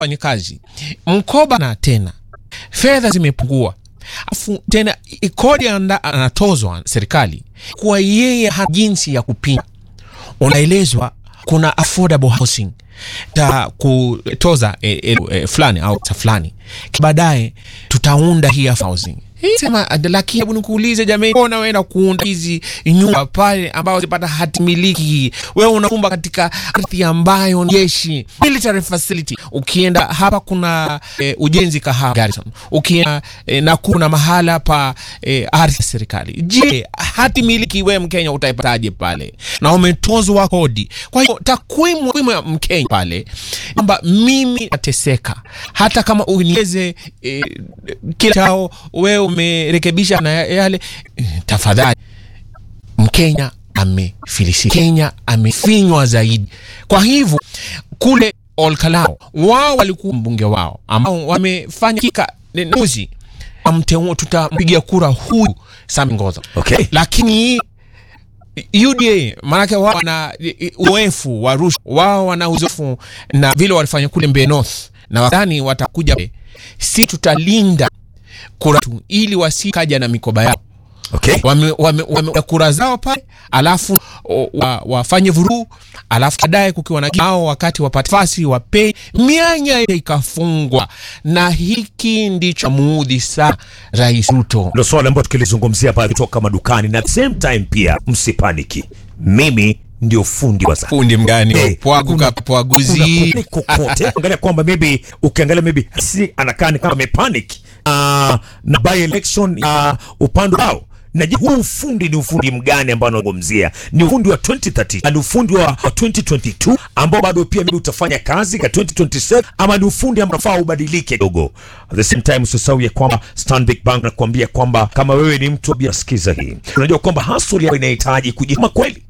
wafanyakazi mkoba na tena fedha zimepungua afu tena kodi anda- anatozwa serikali kwa yeye ha jinsi ya kupinga unaelezwa kuna affordable housing ta kutoza e, e, e, fulani au sa fulani baadaye tutaunda hii housing Hii sema lakini hebu nikuulize jamii mbona unaenda kuunda hizi nyumba pale ambao zipata hati miliki wewe unaumba katika ardhi ambayo ni jeshi military facility ukienda hapa kuna e, ujenzi kahawa Garrison ukienda e, na kuna mahala pa e, ardhi ya serikali je hati miliki wewe mkenya utaipataje pale na umetozwa kodi kwa hiyo takwimu takwimu ya mkenya pale kwamba mimi nateseka hata kama uniweze e, kila chao wewe umerekebisha na yale eh, tafadhali mkenya amefilisika kenya amefinywa zaidi kwa hivyo kule olkalao wao walikuwa mbunge wao ambao wamefanya kika nuzi amteua tutampigia kura huyu Sami Ngoza Okay. lakini UDA maanake wao wana uzoefu wa rushwa, wao wana uzoefu na vile walifanya kule Mbeya North, na wadhani watakuja, si tutalinda kura tu ili wasikaja na mikoba yao Okay. wame, wame, wame kura zao pale alafu o, wa, wafanye vurugu alafu baadaye kukiwa na hao wakati wapate nafasi wapei mianya ikafungwa na hiki ndicho muudhi sana rais Ruto Ndio swali ambalo tukilizungumzia pale kutoka madukani, na at the same time pia msipaniki, mimi ndio fundi wa saa fundi mgani Eh, pwaguka kuna- pwaguzi kuna kokote angalia kwamba maybe ukiangalia maybe si anakaa ni kama amepanic uh, na by election uh, upande wao na je, huu ufundi ni ufundi mgani ambao anazungumzia? Ni ufundi wa 2030 na ni ufundi wa wa 2022 ambao bado pia maybe utafanya kazi ka 2027 ama ni ufundi ambao unafaa ubadilike kidogo. At the same time usisahau ya kwamba Stanbic Bank nakuambia kwamba kama wewe ni mtu wa sikiza hii, unajua kwamba hustle yako inahitaji kujituma kweli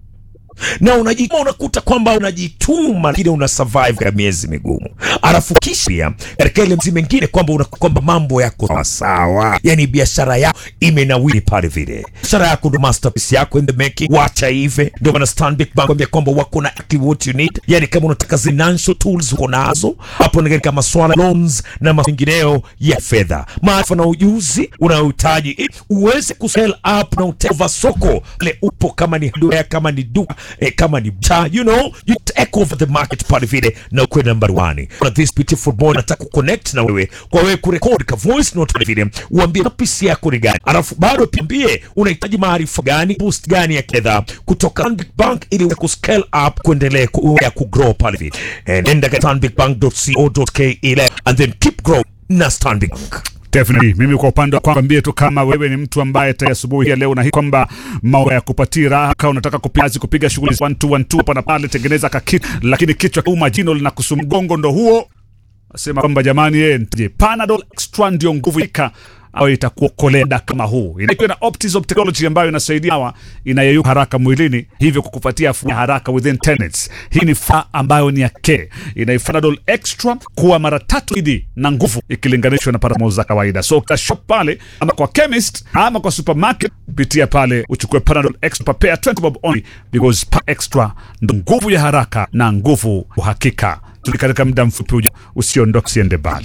na unajituma unakuta kwamba unajituma lakini una survive katika miezi migumu, alafu kisha katika ile mzi mengine kwamba una kwamba mambo yako sawa sawa, yani biashara yako imenawiri pale vile, biashara yako ndo masterpiece yako in the making, wacha hivi. Ndio maana Stanbic Bank kwambia kwamba wako na exactly what you need, yani kama unataka financial tools uko nazo hapo, ni katika masuala loans na mengineo ya fedha, maarifa na ujuzi unaohitaji ili uweze kusell up na uteva soko le upo, kama ni hardware, kama ni duka eh, kama ni mtaa, you know you take over the market pale vile na ukwe number one. Na this beautiful boy nataka kuconnect na wewe kwa wewe kurekodi ka voice note pale vile, uambie pisi yako ni gani, alafu bado piambie unahitaji maarifa gani, boost gani ya fedha kutoka Stanbic Bank ili uweze kuscale up kuendelea ku, ya kugrow pale vile. Eh, nenda ka stanbicbank.co.ke ile and then keep growing na Stanbic Bank. Definitely. Mimi kwa upande wa kwambie tu kama wewe ni mtu ambaye tayari asubuhi ya leo na hii kwamba mambo ya kupatia raha kama unataka kupiga kupiga shughuli 1 2 1 2 hapa na pale, tengeneza kakit, lakini kichwa kuuma, jino linakusumbua, mgongo ndo huo, nasema kwamba jamani, yeye nje Panadol Extra ndio nguvu ika au itakuokolea muda kama huu. Inakuwa na Optizop technology ambayo inasaidia hawa inayeyuka haraka mwilini, hivyo kukupatia afueni haraka within 10 minutes. Hii ni faa ambayo ni yake, inaifanadol extra kuwa mara tatu zaidi na nguvu ikilinganishwa na paracetamol za kawaida. So uta shop pale ama kwa chemist ama kwa supermarket, pitia pale uchukue Panadol extra prepare 20 bob only because pa extra ndo nguvu ya haraka na nguvu uhakika. Tuli katika muda mfupi ujao, usiondoke, usiende mbali.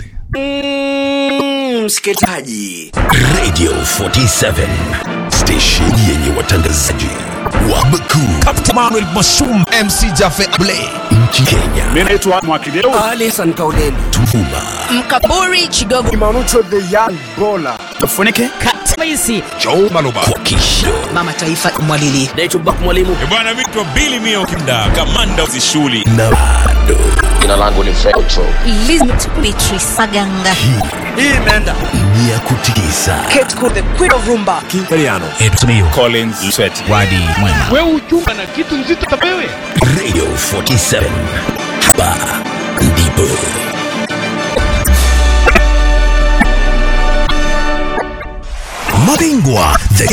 msikilizaji Radio 47 station yenye watangazaji wa bakuu Captain Manuel Mashum MC Jaffe Able nchi Kenya, Mimi naitwa Mwakideu. Alison Kauleni Tuvuma, Mkaburi Chigogo tufunike Katmaisi kwa kisho Mama Taifa Mwalili naitwa Bak Mwalimu bwana vitwa bili mio kimda kamanda wa shuli na bado Elizabeth Beatrice Maganga hii imeenda ni ya kutikisa Kate Kude Queen of Rumba Collins Sweti Wadi Mwema Radio 47 hapa ndipo mabingwa the